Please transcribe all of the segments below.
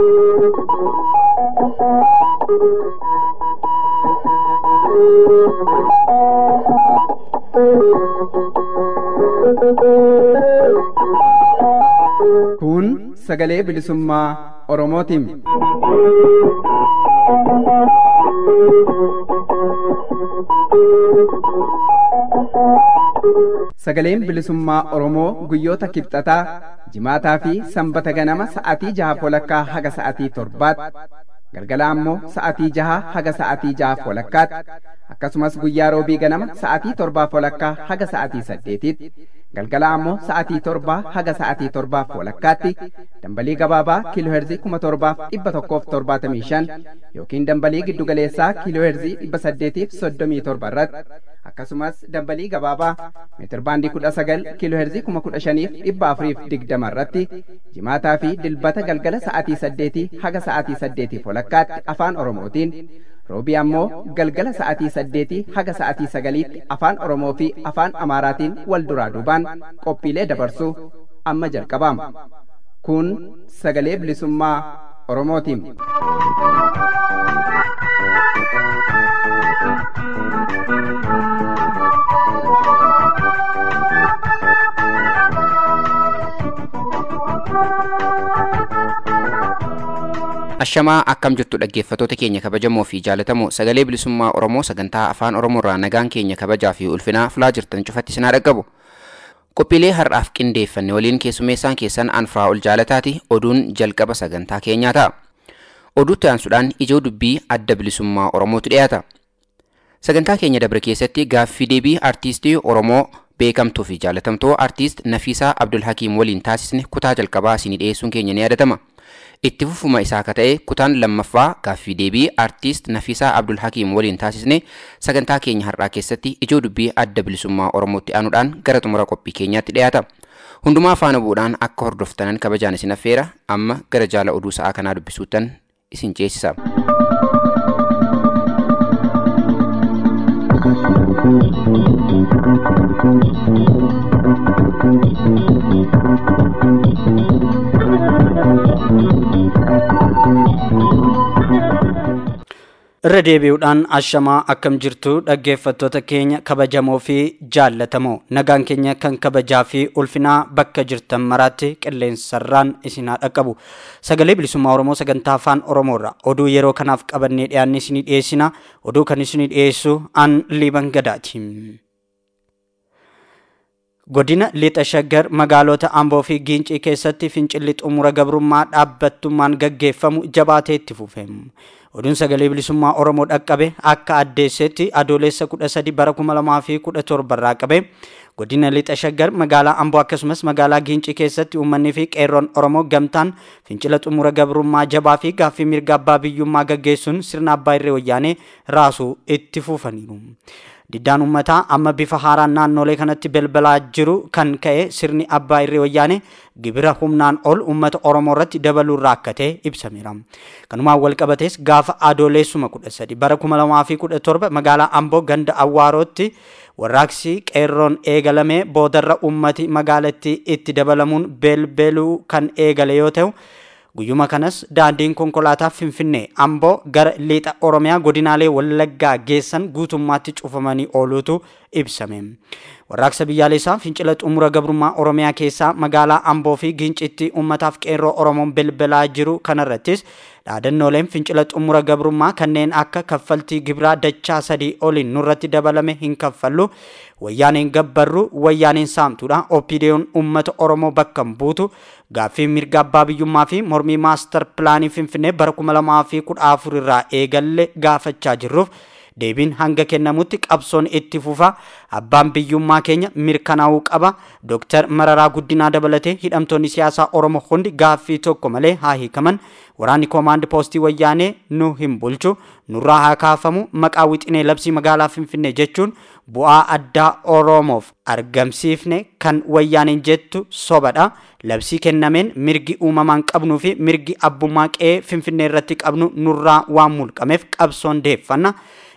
Kun sagalee bilisummaa Oromootiin. Sagaleen bilisummaa Oromoo guyyoota kibxataa, jimaataa fi sanbata ganama sa'atii jaha walakkaa haga sa'atii torbaatti, galgala ammoo sa'atii jaha haga sa'atii jaha walakkaatti, akkasumas guyyaa roobii ganama sa'atii torbaaf walakkaa haga sa'atii saddeetitti, galgala ammoo sa'atii torbaa haga sa'atii torbaaf walakkaatti dambalii gabaabaa kiilooherzii kuma torbaaf dhibba tokkoof torbaatamii shan yookiin dambalii giddugaleessaa kiilooherzii dhibba saddeetiif soddomii torba irratti akkasumas dambalii gabaabaa meetirbaandii kudha sagal kiilooherzii kuma kudha shaniif dhibba afuriif digdama irratti jimaataa fi dilbata galgala sa'atii saddeetii haga sa'atii saddeetiif walakkaatti afaan oromootiin roobii ammoo galgala sa'atii saddeetii haga sa'atii sagaliitti afaan oromoo fi afaan amaaraatiin wal duraa duubaan qophiilee dabarsuu amma jalqabama kun sagalee bilisummaa oromootiin. Ashamaa akkam jirtu dhaggeeffatoota keenya kabajamoo fi jaalatamoo sagalee bilisummaa Oromoo sagantaa afaan Oromoorraa nagaan keenya kabajaa fi ulfinaa filaa jirtan cufatti sinaa dhaqqabu. Qophiilee har'aaf qindeeffanne waliin keessummeessaan keessan anfaa ol jaalataati oduun jalqaba sagantaa keenyaa ta'a. Oduutti aansuudhaan ijoo dubbii adda bilisummaa Oromootu dhiyaata. Sagantaa keenya dabre keessatti gaaffii deebii artiistii Oromoo beekamtuu fi jaalatamtuu artiist Nafiisaa Abdul Hakiim waliin taasisne kutaa jalqabaa isinii dhiyeessuun keenya ni yaadatama. itti fufuma isaa akka ta'e kutaan lammaffaa gaaffii deebii artiist Nafiisaa Abdul Hakiim waliin taasisne sagantaa keenya har'aa keessatti ijoo dubbii adda bilisummaa Oromootti aanuudhaan gara xumura qophii keenyaatti dhiyaata. Hundumaa faana bu'uudhaan akka hordoftanan kabajaan isin affeera amma gara jaala oduu sa'aa kanaa dubbisuutan isin ceesisa. irra deebi'uudhaan ashamaa akkam jirtu dhaggeeffattoota keenya kabajamoo fi jaallatamoo nagaan keenya kan kabajaa fi ulfinaa bakka jirtan maraatti qilleensarraan isin haa dhaqqabu sagalee bilisummaa oromoo sagantaa afaan oromoorra oduu yeroo kanaaf qabannee dhiyaanne isinii dhiyeessina oduu kan isinii dhiyeessu an liiban gadaati. godina lixa shaggar magaalota amboo fi giincii keessatti fincilli xumura gabrummaa dhaabbattummaan gaggeeffamu jabaatee itti fufe oduun sagalee bilisummaa oromoo dhaqqabe akka addeessetti adoolessa kudha sadi bara kuma lamaa fi kudha torba irraa qabe godina lixa shaggar magaalaa amboo akkasumas magaalaa giincii keessatti uummanni fi qeerroon oromoo gamtaan fincila xumura gabrummaa jabaa fi gaaffii mirga abbaa biyyummaa gaggeessuun sirna abbaa irree wayyaanee raasuu itti fufaniiru. diddaan uummataa amma bifa haaraan naannolee kanatti balbalaa jiru kan ka'e sirni abbaa irree wayyaane gibira humnaan ol uummata oromoo irratti dabaluurraa akka ta'e ibsameera kanumaan wal qabates gaafa adoolessuma kudha sadi bara kuma lamaa fi kudha torba magaalaa amboo ganda awwaarootti warraaqsi qeerroon eegalamee boodarra uummati magaalattii itti dabalamuun belbeluu kan eegale yoo ta'u guyyuma kanas daandiin konkolaataa finfinnee amboo gara lixa oromiyaa godinaalee wallaggaa geessan guutummaatti cufamanii ooluutu ibsame warraaqsa biyyaalessaa fincila xumura gabrummaa oromiyaa keessaa magaalaa amboo fi giincitti uummataaf qeerroo oromoon bilbilaa jiru kanarrattis dhaadannooleen fincila xumura gabrummaa kanneen akka kaffaltii gibiraa dachaa sadii oliin nurratti dabalame hin kaffallu wayyaaneen gabbarru wayyaaneen saamtuudha opiidiyoon uummata oromoo bakka hin buutu gaaffii mirga abbaa biyyummaa fi mormii maastar pilaanii finfinnee bara kuma lamaa fi kudha afur irraa eegalle gaafachaa jirruuf deebiin hanga kennamutti qabsoon itti fufa abbaan biyyummaa keenya mirkanaa'uu qaba dooktar mararaa guddinaa dabalatee hidhamtoonni siyaasaa oromoo hundi gaaffii tokko malee haa hiikaman waraanni koomaandi poostii wayyaanee nu hin bulchu nurraa haa kaafamu maqaa wixinee labsii magaalaa finfinnee jechuun bu'aa addaa oromoof argamsiifne kan wayyaaneen jettu sobadha labsii kennameen mirgi uumamaan qabnuu fi mirgi abbummaa qe'ee finfinnee irratti qabnu nurraa waan mulqameef qabsoon deeffanna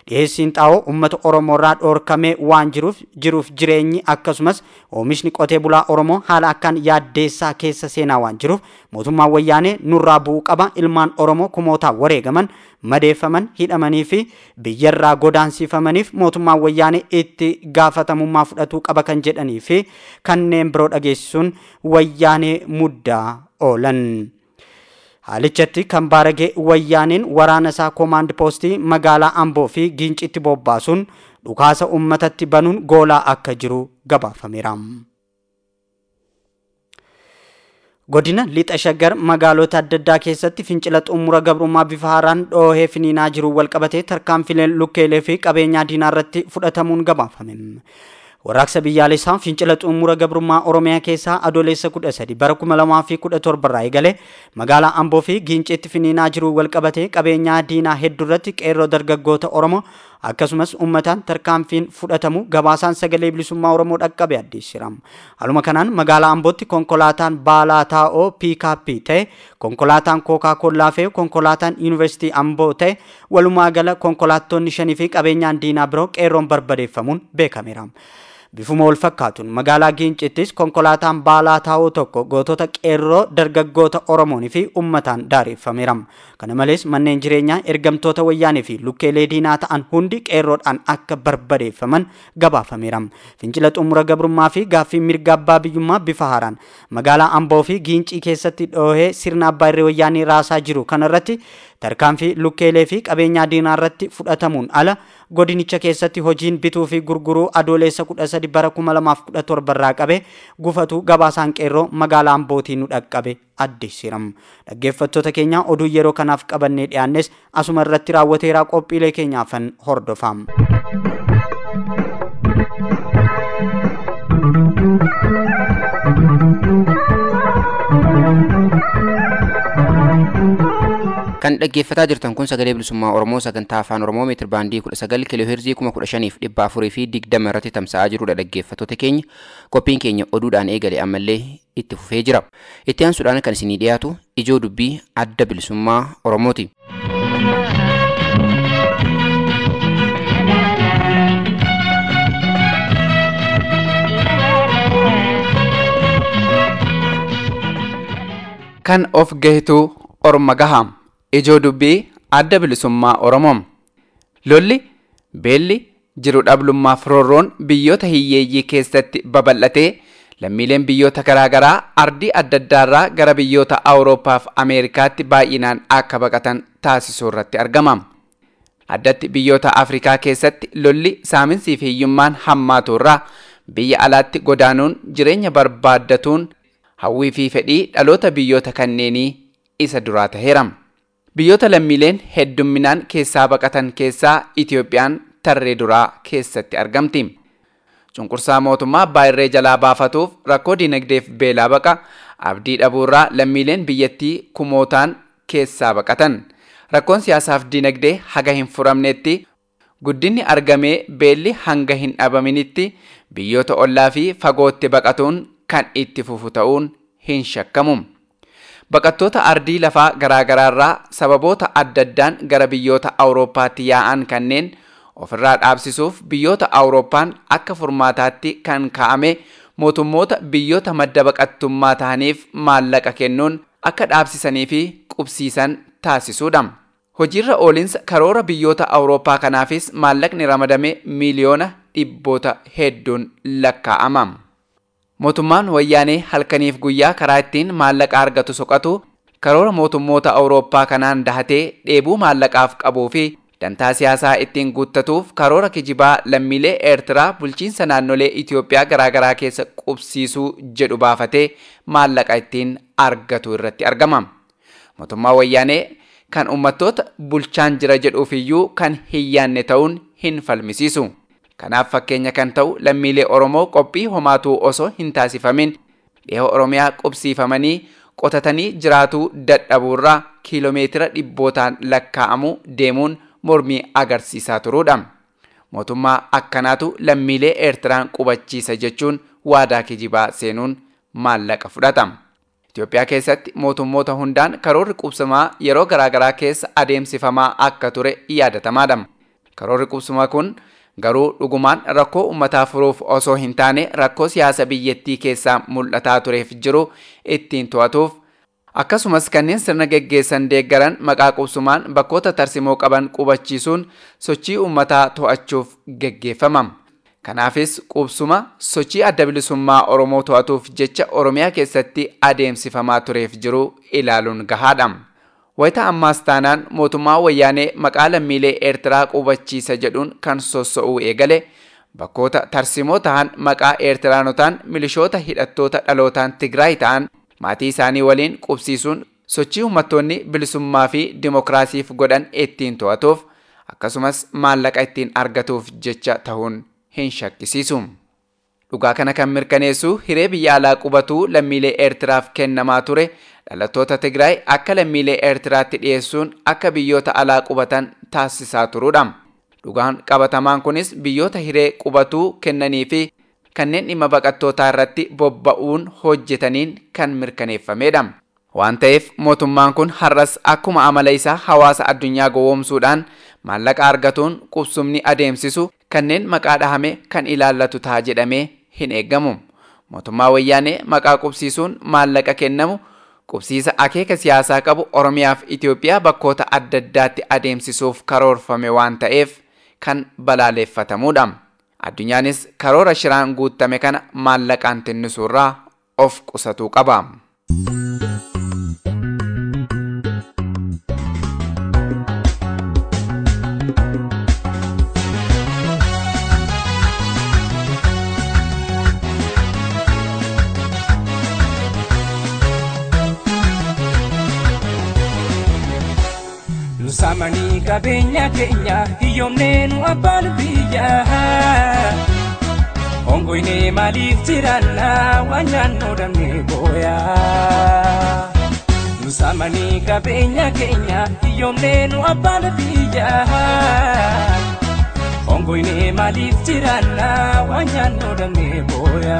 dhiyeessiin xaa'oo uummata oromoorraa dhoorkamee waan jiruuf jiruuf jireenyi akkasumas oomishni qotee bulaa oromoo haala akkaan yaaddeessaa keessa seenaa waan jiruuf mootummaan wayyaanee nurraa bu'uu qaba ilmaan oromoo kumootaan wareegaman madeeffaman hidhamanii fi biyyarraa godaansifamaniif mootummaan wayyaanee itti gaafatamummaa fudhatuu qaba kan jedhanii fi kanneen biroo dhageessisuun wayyaanee muddaa oolan. haalichatti kan baaragee wayyaaniin waraana isaa koomaand poostii magaalaa amboo fi giincitti bobbaasuun dhukaasa ummatatti banuun goolaa akka jiru gabaafameera. godina lixa shaggar magaalota adda addaa keessatti fincila xumura gabrummaa bifa haaraan dhoohee finiinaa jiru walqabatee tarkaanfileen lukkeelee fi qabeenyaa diinaa irratti fudhatamuun gabaafame. Warraaqsa biyyaalessaa fincila xumura gabrummaa Oromiyaa keessaa adoolessa 13 bara 2017 irraa eegale magaalaa Amboo fi Giincitti finiinaa jiru walqabatee qabeenyaa diinaa hedduu irratti qeerroo dargaggoota Oromoo akkasumas uummataan tarkaanfiin fudhatamu gabaasaan sagalee bilisummaa Oromoo dhaqqabe addeessira. Haaluma kanaan magaalaa Ambootti konkolaataan baalaa taa'oo piikaappii ta'e konkolaataan kookaa kollaa fi konkolaataan yuunivarsiitii Amboo ta'e walumaa gala konkolaattonni shanii fi qabeenyaan diinaa biroo qeerroon barbadeeffamuun beekameera. Bifuma wal fakkaatuun magaalaa Giincittis konkolaataan baalaa taa'oo tokko gootota qeerroo dargaggoota Oromoonii fi uummataan daareffameera. Kana malees manneen jireenyaa ergamtoota wayyaanii fi lukkeelee diinaa ta'an hundi qeerroodhaan akka barbadeeffaman gabaafameera. Fincila xumura gabrummaa fi gaaffii mirga abbaa biyyummaa bifa haaraan magaalaa Amboo fi Giincii keessatti dhoohee sirna abbaa irree wayyaanii raasaa jiru kanarratti tarkaanfii lukkeelee fi qabeenyaa diinaa irratti fudhatamuun ala godinicha keessatti hojiin bituu fi gurguruu adoolessa 13 bara 2017 irraa qabe gufatu gabaasaan qeerroo magaalaa Ambootii nu dhaqqabe addeessiram. Dhaggeeffattoota keenya oduu yeroo kanaaf qabannee dhiyaannes asuma irratti raawwateeraa qophiilee keenyaafan hordofam. kan dhaggeeffataa jirtan kun sagalee bilisummaa oromoo sagantaa afaan oromoo meetir baandii 19 kiiloo heerzii 15,000 dhibba afurii fi 20 irratti tamsa'aa jirudha dhaggeeffattoota keenya qophiin keenya oduudhaan eegale ammallee itti fufee jira itti aansuudhaan kan isinii dhiyaatu ijoo dubbii adda bilisummaa oromooti. kan of gahituu orma gaham ijoo dubbii adda bilisummaa oromoo lolli beelli jiru dhablummaaf roorroon biyyoota hiyyeeyyii keessatti babal'atee lammiileen biyyoota garaagaraa ardii adda addaarraa gara biyyoota awuroopaaf ameerikaatti baay'inaan akka baqatan taasisuu irratti argama addatti biyyoota afrikaa keessatti lolli saaminsii fi hiyyummaan hammaatu irraa biyya alaatti godaanuun jireenya barbaaddatuun hawwii fi fedhii dhaloota biyyoota kanneenii isa duraa taheera. Biyyoota lammiileen heddumminaan keessaa baqatan keessaa Itiyoophiyaan tarree duraa keessatti argamti. Cunqursaa mootummaa abbaa irree jalaa baafatuuf rakkoo dinagdeef beelaa baqa abdii dhabuurraa lammiileen biyyattii kumootaan keessaa baqatan. Rakkoon siyaasaaf dinagdee haga hin furamnetti guddinni argamee beelli hanga hin dhabaminitti biyyoota ollaa fi fagootti baqatuun kan itti fufu ta'uun hin shakkamu. Baqattoota ardii lafaa garaagaraarraa sababoota adda addaan gara biyyoota Awurooppaatti yaa'an kanneen ofirraa dhaabsisuuf biyyoota Awurooppaan akka furmaataatti kan kaa'ame mootummoota biyyoota madda baqattummaa ta'aniif maallaqa kennuun akka dhaabsisanii fi qubsiisan taasisuudha. Hojiirra oolinsa karoora biyyoota Awurooppaa kanaafis maallaqni ramadame miiliyoona dhibboota hedduun lakkaa'ama. Mootummaan wayyaanee halkaniif guyyaa karaa ittiin maallaqa argatu soqatu karoora mootummoota Awurooppaa kanaan dahatee dheebuu maallaqaaf qabuu fi dantaa siyaasaa ittiin guuttatuuf karoora kijibaa lammiilee Eertiraa bulchiinsa naannolee Itoophiyaa garaagaraa keessa qubsiisuu jedhu baafatee maallaqa ittiin argatu irratti argama. Mootummaa wayyaanee kan uummattoota bulchaan jira jedhuufiyyuu kan hin yaanne ta'uun hin falmisiisu. Kanaaf fakkeenya kan ta'u lammiilee Oromoo qophii homaatuu osoo hin taasifamin dhiha Oromiyaa qubsiifamanii qotatanii jiraatuu dadhabuurraa kiiloomeetira dhibbootaan lakkaa'amu deemuun mormii agarsiisaa turuudha. Mootummaa akkanaatu lammiilee Eertiraan qubachiisa jechuun waadaa kijibaa seenuun maallaqa fudhata. Itoophiyaa keessatti mootummoota hundaan karoorri qubsamaa yeroo garaagaraa keessa adeemsifamaa akka ture yaadatamaadha. Karoorri qubsumaa kun garuu dhugumaan rakkoo uummataa furuuf osoo hin taane rakkoo siyaasa biyyattii keessaa mul'ataa tureef jiru ittiin to'atuuf akkasumas kanneen sirna geggeessan deeggaran maqaa qubsumaan bakkoota tarsimoo qaban qubachiisuun sochii uummataa to'achuuf geggeeffama. Kanaafis qubsuma sochii adda bilisummaa Oromoo to'atuuf jecha Oromiyaa keessatti adeemsifamaa tureef jiru ilaaluun gahaadha. Wayita ammaas taanaan mootummaa wayyaanee maqaa lammiilee Eertiraa qubachiisa jedhuun kan sosso'uu eegale bakkoota tarsimoo ta'an maqaa Eertiraanotaan milishoota hidhattoota dhalootaan Tigraay ta'an maatii isaanii waliin qubsiisuun sochii uummattoonni bilisummaa fi dimokiraasiif godhan ittiin to'atuuf akkasumas maallaqa ittiin argatuuf jecha ta'uun hin shakkisiisu. Dhugaa kana kan mirkaneessu hiree biyya alaa qubatuu lammiilee Eertiraaf kennamaa ture dhalattoota Tigraay akka lammiilee Eertiraatti dhiyeessuun akka biyyoota alaa qubatan taasisaa turuudha. Dhugaan qabatamaan kunis biyyoota hiree qubatuu kennanii fi kanneen dhimma baqattootaa irratti bobba'uun hojjetaniin kan mirkaneeffamedha. Waan ta'eef mootummaan kun har'as akkuma amala isaa hawaasa addunyaa gowwoomsuudhaan maallaqa argatuun qubsumni adeemsisu kanneen maqaa dhahame kan ilaallatu ta'a jedhamee hin eeggamu. Mootummaa wayyaanee maqaa qubsiisuun maallaqa kennamu qubsiisa akeeka siyaasaa qabu Oromiyaa fi Itoophiyaa bakkoota adda addaatti adeemsisuuf karoorfame waan ta'eef kan balaaleffatamudha. Addunyaanis karoora shiraan guutame kana maallaqaan tinnisuurraa of qusatuu qaba. Samanii qabeenya keenya hiyyoomnee nu abbaan biyya. Hongoynee maaliif jiraanna waan nyaannoo dhabnee booya. Nu samanii qabeenya keenya hiyyoomnee nu abbaan biyya. Hongoynee maaliif jiraanna waan nyaannoo dhabnee booya.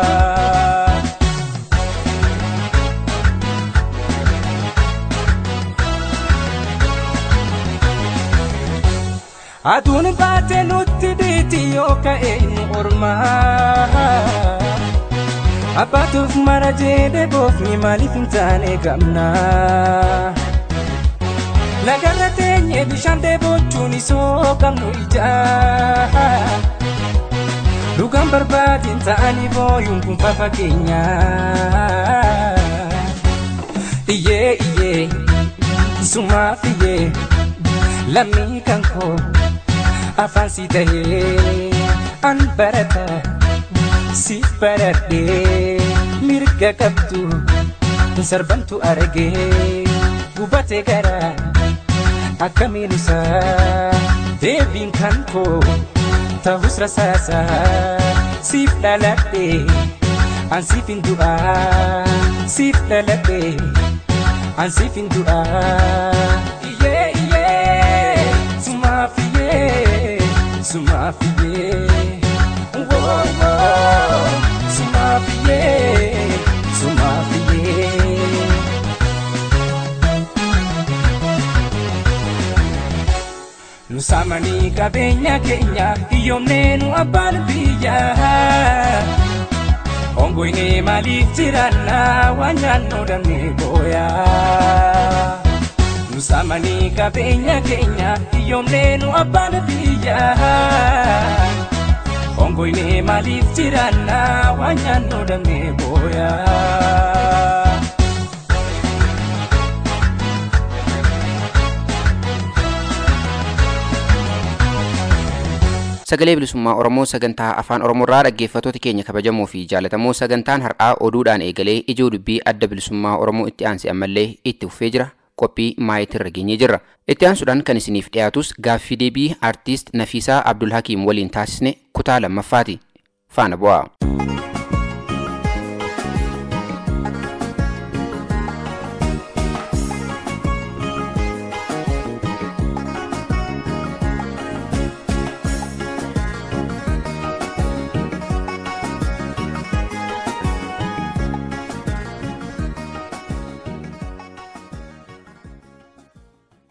Aduun baatee nutti dhiiti yoo ka'e nu ormaa. Abbaatuuf mara jedhee boofni maaliif hin taane gamna. Lagarra teenyee bishaan dheebochuun isoo qabnu ijaa. Dhugaan barbaadin ta'anii booyuun kun fafa keenya. Iyyee iyyee sumaaf iyyee lammii kan koo. afaan si tahee an barata si baradhee mirga qabdu sarbantu argee gubatee gara akkamiin isaa deebiin kan koo ta'us rasaasa siif dhaladhee an siif hin du'aa siif dhaladhee an siif hin du'aa iyyee iyyee sumaaf iyyee. Sumafie, whoa, whoa, Sumafie, Sumafie. Nu samanii qabeenya keenya hiyyoomnee nu abbaan biyya. Hongoynee maaliif jiraanna waan nyaannoo dhabnee booya. Nu samanii qabeenya keenya hiyyoomnee nu abbaan biyya. Hongoynee maaliif jiraanna waan nyaannoo dhabnee booya. Sagalee bilisummaa Oromoo sagantaa afaan Oromoorraa dhaggeeffattoota keenya kabajamoo fi jaalatamoo sagantaan har'aa oduudhaan eegalee ijoo dubbii adda bilisummaa Oromoo itti aansee ammallee itti fufee jira. qophii maayitirra geenyee jirra. Itti aansuudhaan kan isiniif dhiyaatus gaaffii deebii aartiist Nafiisaa Abdul Hakiim waliin taasisne kutaa lammaffaati. Faana bu'aa.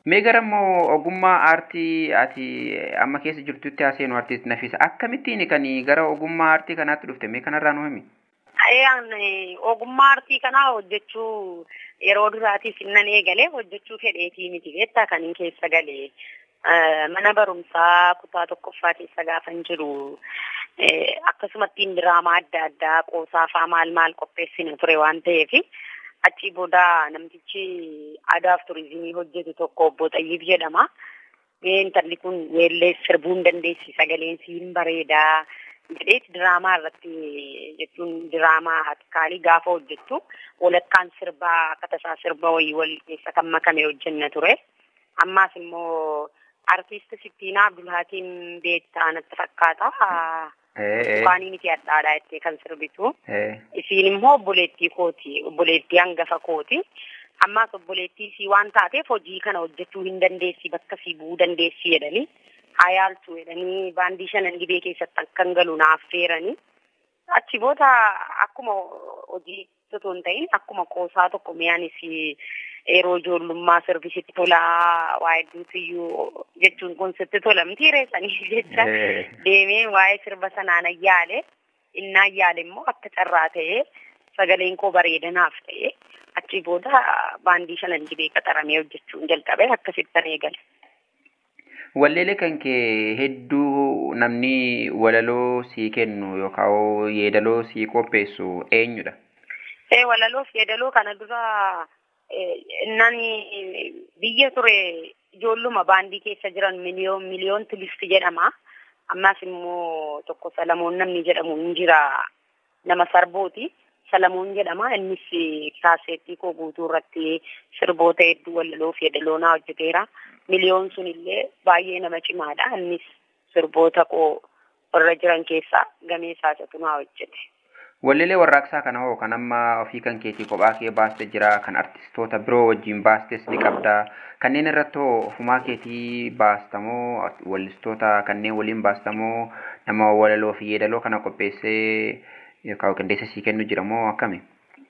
Mee gara immoo ogummaa aartii ati amma keessa jirtutti haaseenu artiist Nafisa akkamittiin kan gara ogummaa aartii kanaatti dhufte mee kanarraa nu himi? Ayaan ogummaa aartii kanaa hojjechuu yeroo duraatiif nan eegale hojjechuu fedheetii miti beektaa kan hin keessa galee mana barumsaa kutaa tokkoffaa keessa gaafan jiru akkasumattiin diraamaa adda addaa qoosaafaa maal maal qopheessina ture waan ta'eef achii booda namtichi aadaaf turizimii hojjetu tokko obbo Xayyiib jedhama. Intalli kun weellee sirbuu hin dandeessi sagaleen siin bareedaa jedheeti diraamaa irratti jechuun diraamaa hatikaalii gaafa hojjettu walakkaan sirbaa akka tasaa sirba wayii wal keessa kan makame hojjenna ture. Ammaas immoo artiist Sittiinaa Abdulhaatiin beektaa natti fakkaata. Waanii miti addaadhaa jettee kan sirbitu. Isiin immoo obboleettii kooti. Obboleettii hangafa kooti. Ammaas obboleettii isii waan taateef hojii kana hojjechuu hin dandeessi bakka sii bu'uu dandeessi jedhanii haa yaaltu jedhanii baandii shanan dhibee keessatti akkan galu naaf feeranii. Achi booda akkuma hojii osoo hin ta'in akkuma qoosaa tokko mi'aanis yeroo ijoollummaa sirbisitti tolaa waa hedduutu iyyuu jechuun kun sitti tolamti reessanii jecha deemee waa'ee sirba sanaan ayyaale inni ayyaale immoo akka carraa ta'ee sagaleen koo bareedanaaf ta'ee achi booda baandii shanan dhibee qaxaramee hojjechuun jalqabe akkasittan eegale. Walleelee kan kee hedduu namni walaloo sii kennu yookaan yeedaloo sii qopheessu eenyudha? Ee walaloo fi yeedaloo kana dura nani biyya ture ijoolluma baandii keessa jiran miliyoon miliyoon turisti jedhama. Ammas immoo tokko Salamoon namni jedhamu hin jira nama sarbooti. Salamoon jedhama innis kaaseettii koo guutuu irratti sirboota hedduu walaloo fi yeedaloo naa hojjeteera. Miliyoon sun illee baay'ee nama cimaadha. Innis sirboota koo warra jiran keessaa gamee saasatu naa hojjete. Walleelee warraaqsaa kana hoo kan amma ofii kan keetii kophaa kee baaste jira kan artistoota biroo wajjin baastes ni qabda. Kanneen irratti hoo ofumaa keetii baastamoo wallistoota kanneen waliin baastamoo nama walaloo fi yeedaloo kana qopheessee yookaan qindeessa sii kennu jira moo akkami?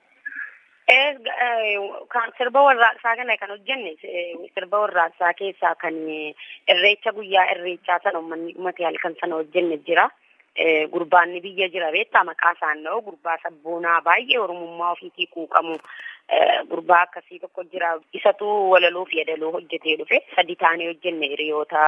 Kan sirba warraaqsaa kana kan hojjenne sirba warraaqsaa keessaa kan irreecha guyyaa irreechaa sana uummanni dhumate halkan sana hojjenne jira. Gurbaanni biyya jira beektaa maqaa isaan dha'u gurbaa sabboonaa baay'ee oromummaa ofiitii quuqamu gurbaa akkasii tokko jira. Isatu walaloo fi yeedaloo hojjetee dhufe sadi taanee hojjenne hiriyoota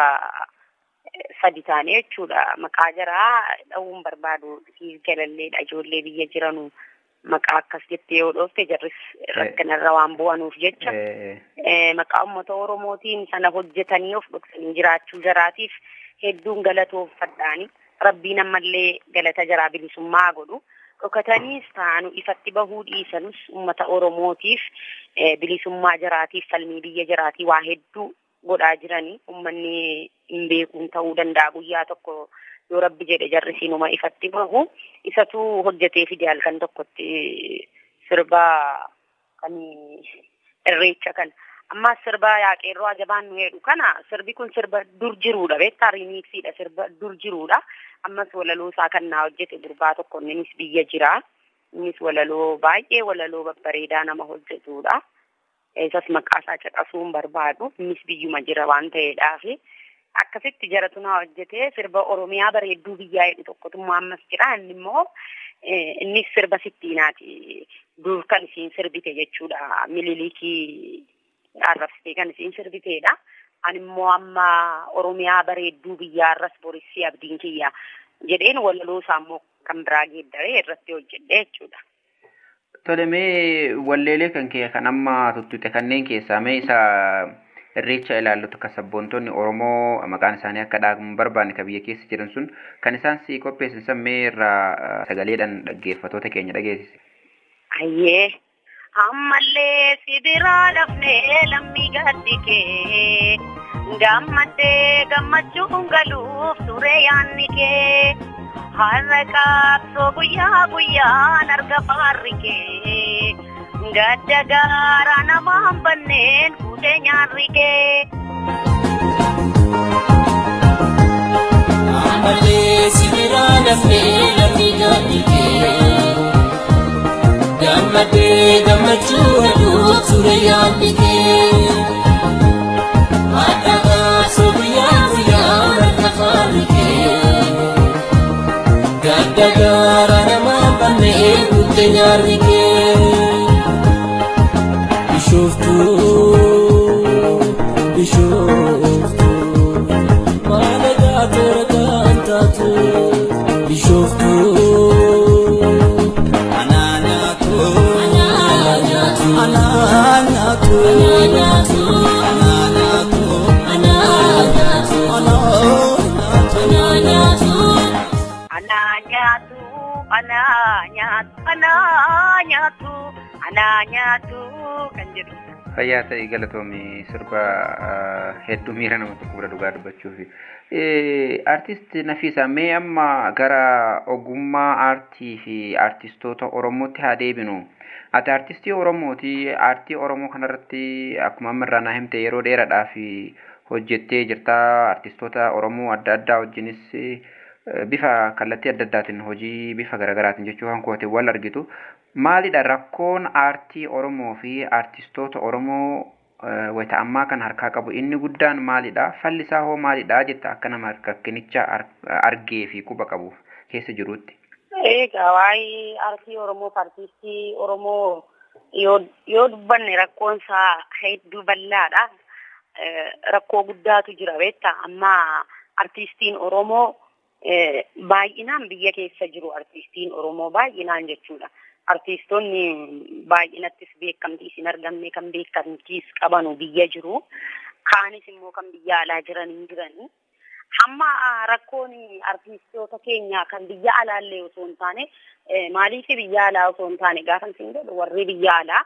sadi taanee jechuudha. Maqaa jaraa dha'uun barbaadu siif jalalleedha ijoollee biyya jiranu. maqaa akkas jettee yoo dhoofte jarris rakkinarra waan bu'anuuf jecha maqaa uummata oromootiin sana hojjetanii of dhoksanii jiraachuu jaraatiif hedduun galatoofadhaani rabbiin ammallee galata jaraa bilisummaa godhu dhokataniis taanu ifatti bahuu dhiisanus uummata oromootiif bilisummaa jaraatiif falmii biyya jaraatii waa hedduu godhaa jiranii uummanni hin beekuun ta'uu danda'a guyyaa tokko yoo rabbi jedhe jarri siinuma ifatti bahu isatu hojjetee fide halkan tokkotti sirba kan irreecha kan ammas sirba yaaqeerroo ajabaan nu hedhu kana sirbi kun sirba dur jiruudha beektaa riimiiksiidha sirba dur jiruudha ammas walaloo isaa kan naa hojjete gurbaa tokko innis biyya jira innis walaloo baay'ee walaloo babbareedaa nama hojjetudha isas maqaa isaa caqasuun barbaadu innis biyyuma jira waan ta'eedhaafi. akkasitti jaratu naa hojjetee sirba oromiyaa bareedduu biyyaa jedhu tokkotummaa ammas jira inni immoo innis sirba sittiinaati dur kan isiin sirbite jechuudha mililikii arrabsitee kan isiin sirbiteedha ani immoo amma oromiyaa bareedduu biyyaa arras borisii abdiin kiyya jedheen walaloo isaa immoo kan biraa geeddaree irratti hojjedhe jechuudha. Tole mee walleelee kan kee kan amma tuttute kanneen keessaa mee isa irreecha ilaallutu akka sabboontonni Oromoo maqaan isaanii akka dhaabamu barbaanne kan biyya keessa jiran sun kan isaan si qopheessan sammee irraa sagaleedhaan dhaggeeffatoota keenya dhageessise. Ayyee ammallee si biraa dafnee lammii gaddi kee gammaddee gammachuun galuuf ture yaanni kee har'a qabsoo guyyaa guyyaan arga faarri kee. gadda gaara namaan banneen fuutee nyaarri kee. Ammallee sibiraa dafnee lammii gaddi kee. Gammadee gammachuu hedduuf ture yaadni kee. Nyaate nyaarri kee Bishooftuu Bishooftuu Maala gaate ragaan taatu Bishooftuu Anaa nyaatu Anaa nyaatu Anaa nyaatu Anaa nyaatu Anaa nyaatu Anaa nyaatu Anaa nyaatu Anaa nyaatu, anaa nyaatu, anaa nyaatu, anaa nyaatu kan jedhu. Fayyaa ta'e galatoomii sirba ah, hedduu miira nama tokko bira dhugaa dubbachuufi. Artist Nafiisa mee amma gara ogummaa aartii fi artistoota Oromootti haa deebinu. Ati artistii Oromooti. Aartii Oromoo kanarratti akkuma amma irraa naa himte yeroo dheeraadhaaf hojjettee jirta. Artistoota Oromoo adda addaa wajjinis eh, bifa kallattii adda addaatiin hojii bifa garaagaraatiin jechuu kan koote wal argitu. Maalidha rakkoon aartii Oromoo fi artistoota Oromoo eh, wayita ammaa kan harkaa qabu inni guddaan maalidha? Falli isaa hoo maalidha jetta akka nama rakkinicha ar- argee fi quba qabuuf keessa jiruutti. Egaa waa'ee aartii Oromoo fi artistii Oromoo yoo yoo dubbanne rakkoon isaa hedduu bal'aadha. Eh, Rakkoo guddaatu jira beektaa amma artistiin Oromoo eh, baay'inaan biyya keessa jiru artistiin Oromoo baay'inaan jechuudha. Artistoonni baay'inattis beekamtiis hin argamne kan beekamtiis qabanu biyya jiru. Kaanis immoo kan biyya alaa jiran hin jirani. Hamma ah, rakkoon artistoota keenya kan biyya alaallee osoo hin taane eh, maaliif biyya alaa osoo hin taane gaafa isin jedhu warri biyya alaa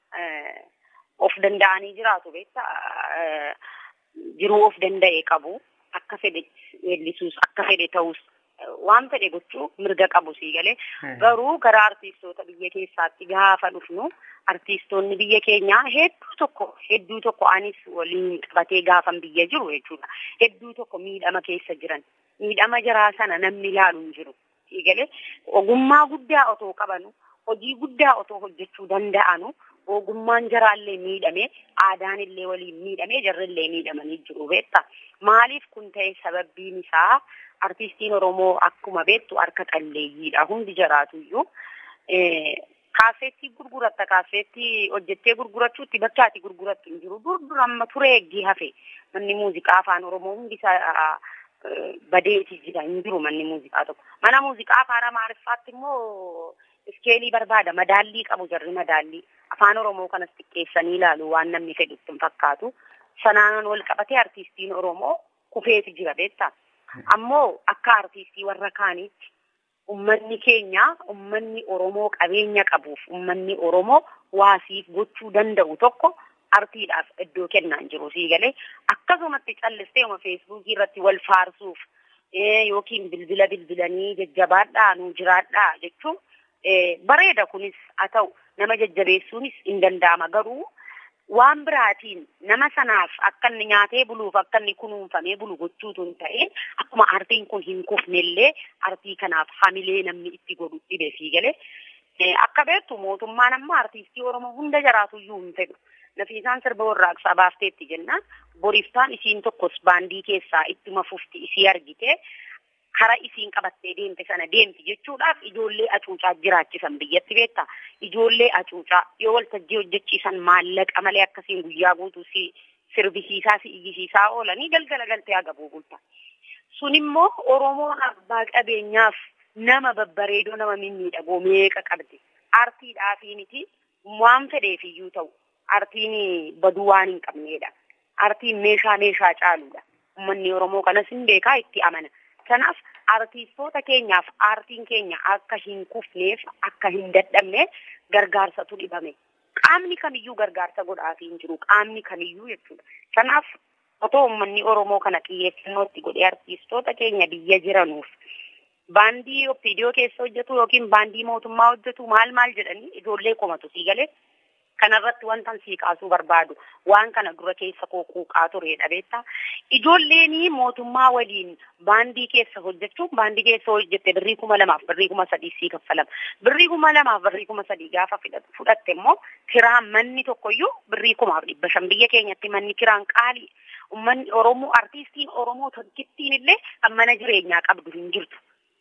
eh, of danda'anii jiraatu beektaa eh, jiruu of danda'e qabu akka fedhe weellisuus akka fedhe ta'us eh, waan fedhe gochuu mirga qabu sii galee garuu gara artistoota biyya keessaatti gaafa dhufnu artistoonni biyya keenyaa hedduu tokko hedduu tokko anis waliin qabatee gaafan biyya jiru jechuudha hedduu tokko miidhama keessa jiran miidhama jaraa sana namni ilaalu hin jiru sii galee ogummaa guddaa otoo qabanu hojii guddaa otoo hojjechuu danda'anu ogummaan jaraallee miidhame aadaan illee waliin miidhame jarrillee miidhamanii jiru beekta maaliif kun ta'e sababbiin isaa artistiin oromoo akkuma beektu harka qalleeyyiidha hundi jaraatuyyuu eh, kaaseettii gurguratta kaaseettii hojjettee gurgurachuutti bakka ati gurgurattu hin jiru dur dur amma ture eeggii hafe manni muuziqaa afaan oromoo hundi isaa eh, badeeti jira hin jiru manni muuziqaa tokko mana muuziqaa afaan amaariffaatti immoo iskeelii barbaada madaallii qabu jarri madaallii afaan oromoo kanas xiqqeessanii ilaalu waan namni fedhutti hin fakkaatu sanaan wal qabatee artistiin oromoo kufeeti jira beektaa ammoo akka artistii warra kaaniitti ummanni keenya ummanni oromoo qabeenya qabuuf ummanni oromoo waasiif gochuu danda'u tokko artiidhaaf iddoo kennaan jiru sii galee akkasumatti callistee uma feesbuukii irratti wal faarsuuf eh, yookiin bilbila bilbilanii jajjabaadhaa nu jiraadhaa jechuun eh, bareeda kunis haa ta'u nama jajjabeessuunis hin danda'ama garuu waan biraatiin nama sanaaf akka inni nyaatee buluuf akka inni kunuunfamee bulu gochuutu hin ta'in akkuma artiin kun hin kufnellee artii kanaaf hamilee namni itti godhu dhibe sii galee Eh, akka beektu mootummaan amma artiistii oromoo hunda jiraatuyyuu hin fedhu nafiisaan sirba warraaqsaa baafteetti jennaan boriiftaan isiin tokkos baandii keessaa ittuma fufti isii argite kara isiin qabattee deemte sana deemti jechuudhaaf ijoollee acuucaa jiraachisan biyyatti beektaa ijoollee acuucaa yoo waltajjii hojjechiisan maallaqa malee akkasiin guyyaa guutuu si sirbisiisaa si iyyisiisaa oolanii galgala galtee agabuu bulta sun immoo oromoon abbaa qabeenyaaf nama babbareedoo nama mimmiidhagoo meeqa qabdi artiidhaafiiniti waan fedheef iyyuu ta'u artiin baduu waan hin qabneedha artiin meeshaa meeshaa caaluudha ummanni oromoo kanas hin beekaa itti amana kanaaf artiistoota keenyaaf aartiin keenya akka hin kufneef akka hin dadhabne gargaarsatu dhibame qaamni kamiyyuu gargaarsa godhaafii hin jiru qaamni kamiyyuu jechuudha kanaaf otoo ummanni oromoo kana xiyyeeffannootti godhee artiistoota keenya biyya jiranuuf baandii opiidiyoo keessa hojjetu yookiin baandii mootummaa hojjetu maal maal jedhanii ijoollee komatu sii galee kanarratti wantan sii kaasuu barbaadu waan kana dura keessa koo quuqaa turedha beektaa ijoolleen mootummaa waliin baandii keessa hojjechuun baandii keessa hojjette birrii kuma lamaaf birrii kuma sadii sii kaffalama birrii kuma lamaaf birrii kuma sadii gaafa fudhatte immoo kiraan manni tokkoyyuu birrii kumaaf dhibba shan biyya keenyatti manni kiraan qaalii ummanni oromoo artiistiin oromoo tokkittiin illee kan mana jireenyaa qabdu hin jirtu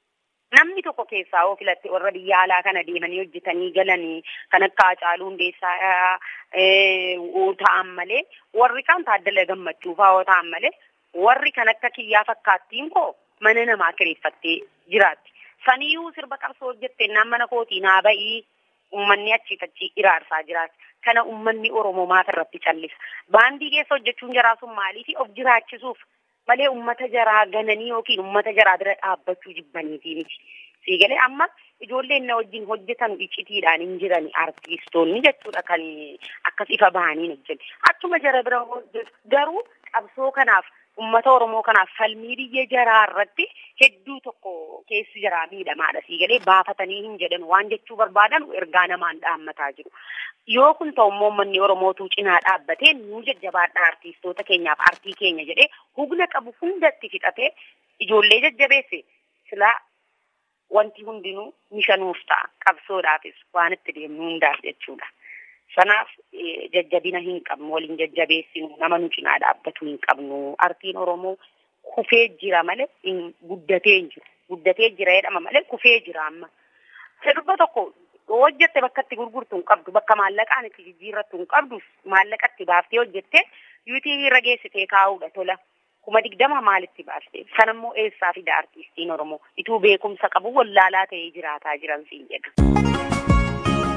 namni tokko keessaa yoo filatte warra biyya alaa kana deemanii hojjetanii galanii kan akka Hacaaluu Hundeessaa ta'an malee warri kaan taaddala gammachuu fa'aa yoo ta'an malee warri kan akka kiyyaa fakkaattiin koo mana namaa kireeffattee jiraatti. Saniyyuu sirba qabsoo hojjette naan mana kootii naa ba'ii uummanni achiif achi iraarsaa jiraati. Kana uummanni Oromoo maata irratti callisa. Baandii keessa hojjechuun jaraa sun maaliif of jiraachisuuf malee uummata jaraa gananii yookiin uummata jaraa bira dhaabbachuu jibbaniitii miti. Siigalee amma ijoolleen na wajjin hojjetan iccitiidhaan hin jiran artiistoonni jechuudha kan akkas ifa bahanii hojjetu. Akkuma jara bira hojjetu garuu qabsoo kanaaf uummata Oromoo kanaaf falmii biyya jaraa irratti hedduu tokko keessi jaraa miidhamaadha. Siigalee baafatanii hin jedhan waan jechuu barbaadan ergaa namaan dhaammataa jiru. Yoo kun ta'u immoo uummanni Oromootuu cinaa dhaabbatee nu jajjabaadha artiistoota keenyaaf artii keenya jedhee humna qabu hundatti fixatee ijoollee jajjabeesse silaa wanti hundinuu mishanuuf ta'a qabsoodhaafis waan itti deemnu hundaaf jechuudha. Sanaaf jajjabina hin qabnu waliin jajjabeessinu nama nu cinaa dhaabbatu hin qabnu artiin Oromoo kufee jira malee guddatee hin jiru. Guddatee jira jedhama malee kufee jira amma. Sirba tokko hojjette bakka itti gurgurtu hin qabdu bakka maallaqaan itti jijjiirrattu hin qabdu maallaqa itti baaftee hojjette yuutii irra geessitee kaa'uudha tola. kuma digdama maalitti baaste sanammoo eessaa fida artiistiin oromoo ituu beekumsa qabu wallaalaa ta'ee jiraataa jiran siin jedha.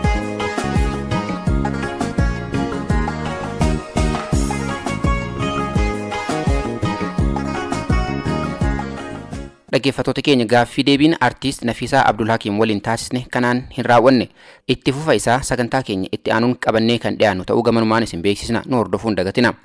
dhaggeeffattoota keenya gaaffii deebiin artiist Nafiisaa Abdulhakiim waliin taasisne kanaan hin raawwanne itti fufa isaa sagantaa keenya itti aanuun qabannee kan dhiyaannu ta'uu gamanumaan isin beeksisna nu hordofuun dagatina.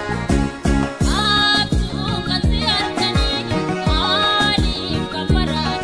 Abdul Kasir Kani, Ali Kamara.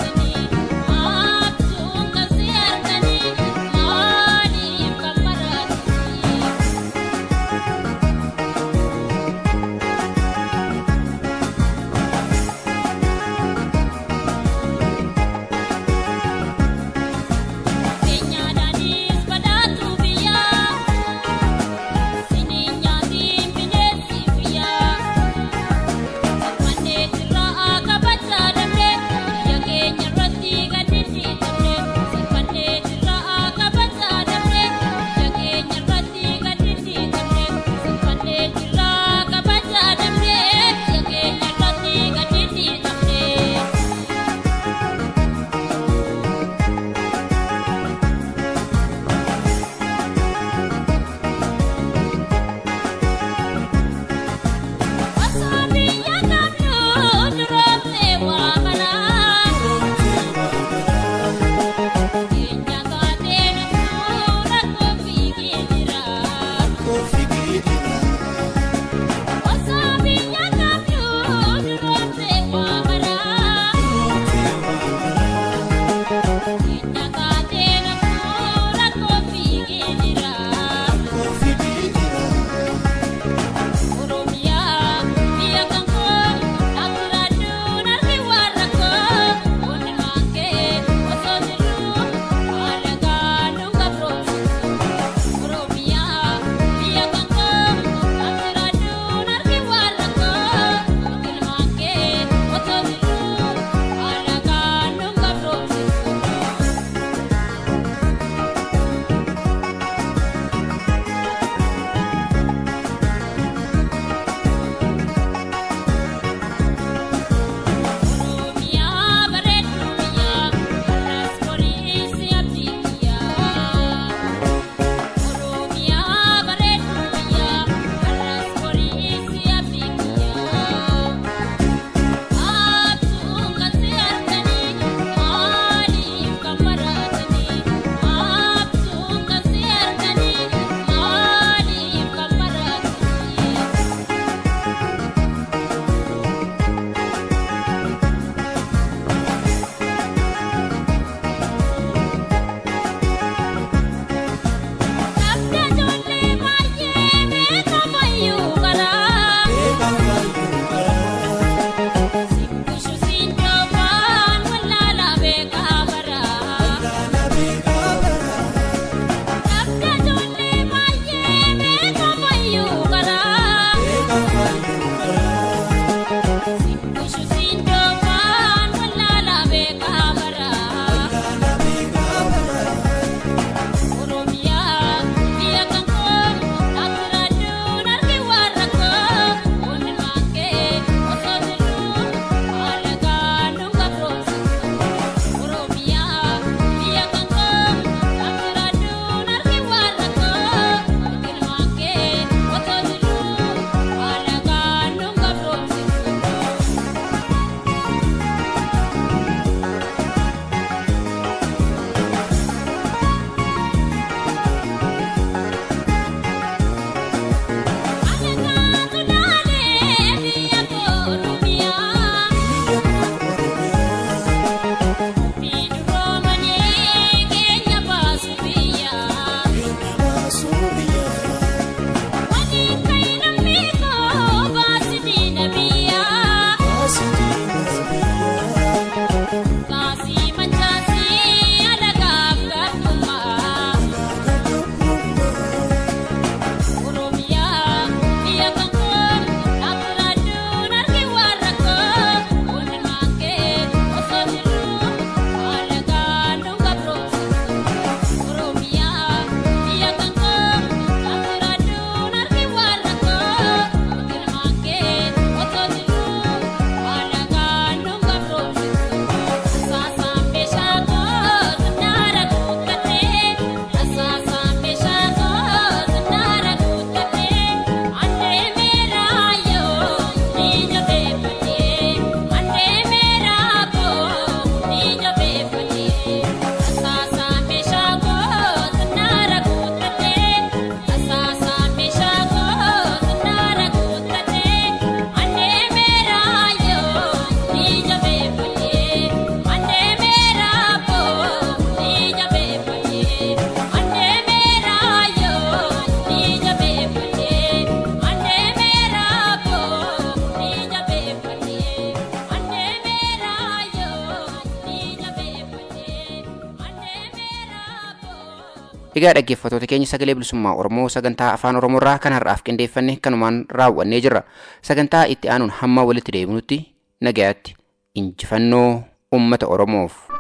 Egaa dhaggeeffattoota keenya sagalee bilisummaa Oromoo sagantaa afaan Oromoorraa kan har'aaf qindeeffanne kanumaan raawwannee jirra. Sagantaa itti aanuun hamma walitti deebinutti nagayaatti injifannoo uummata Oromoof.